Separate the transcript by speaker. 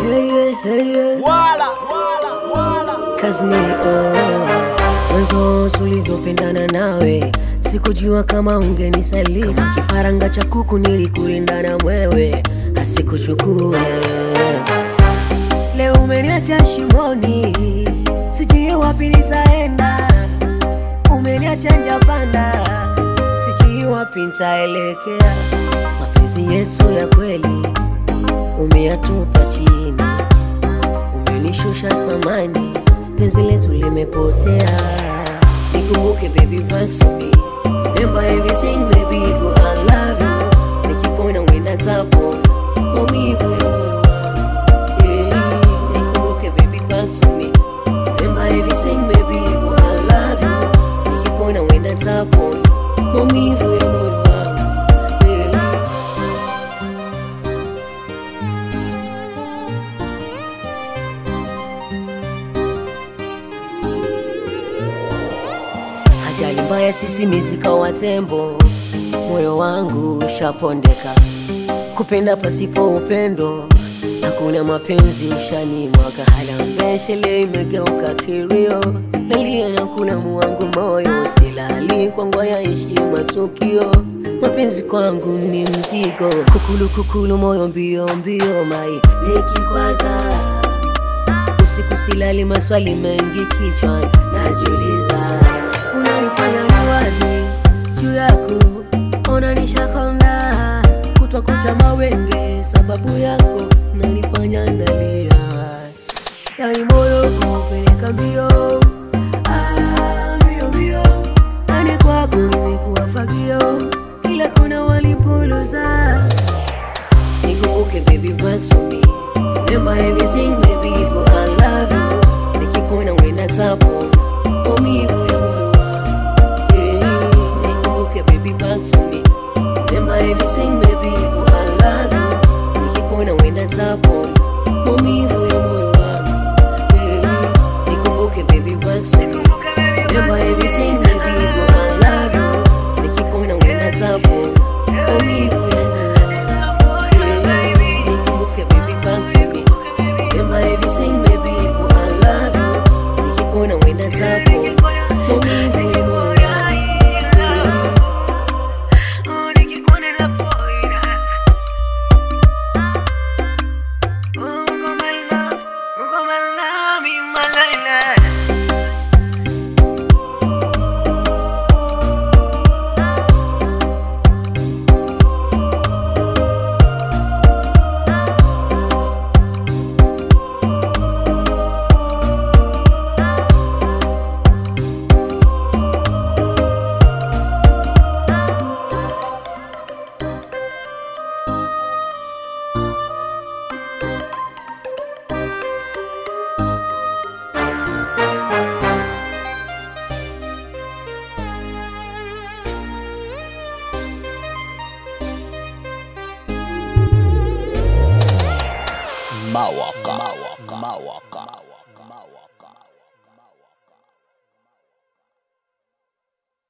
Speaker 1: Hey, yeah, hey, yeah.
Speaker 2: Wala, wala, wala.
Speaker 1: Kazmi, oh. Mwanzo tulivyopendana nawe sikujua kama ungenisaliti kama kifaranga cha kuku nilikulinda na mwewe asikuchukue leo umeniacha shimoni sijui wapi nitaenda umeniacha njapanda sijui wapi nitaelekea mapenzi yetu ya kweli umeyatupa chini umenishusha thamani, penzi letu limepotea. Nikumbuke baby back to me, remember everything baby, but I love you. Nikipona wenda tapona maumivu ya moyo wangu. Yeah, nikumbuke baby back to me, remember everything baby, but I love you. Nikipona wenda tapona maumivu ya moyo wangu. Yeah. Ajali mbaya sisimizi kawa tembo, moyo wangu ushapondeka. Kupenda pasipo upendo, hakuna mapenzi ushanimwaga. Halambeshele imegeuka kilio, nalia na kulamu wangu moyo, silali kwa ngwaya ishi matukio. Mapenzi kwangu ni mzigo, kukulu kukulu, moyo mbio mbio, mai nikikwaza usiku silali, maswali mengi kichwani najiuliza, unanifanya niwazi juu yako, unanishakonda kutwa kucha mawenge, sababu yako unanifanya nalia, yani moyo kupeleka mbio Ah, mbio mbio, yani kwako nimekuwa fagio, kila kona walipoluza Nikumbuke baby back to me Remember everything baby but I love you Nikipona wenda tapona maumivu ya moyo wangu yeah. Nikumbuke baby back to me Remember everything baby but I love you Nikipona wenda tapona maumivu ya moyo wangu yeah. Nikumbuke baby back to me Remember everything baby but I love you Nikipona wenda tapona maumivu ya moyo wangu Nikumbuke baby back to me Remember everything baby but I love you Nikikuona wenda zako maumivu ya moyo wangu
Speaker 2: Mawaka. Mawaka. Mawaka.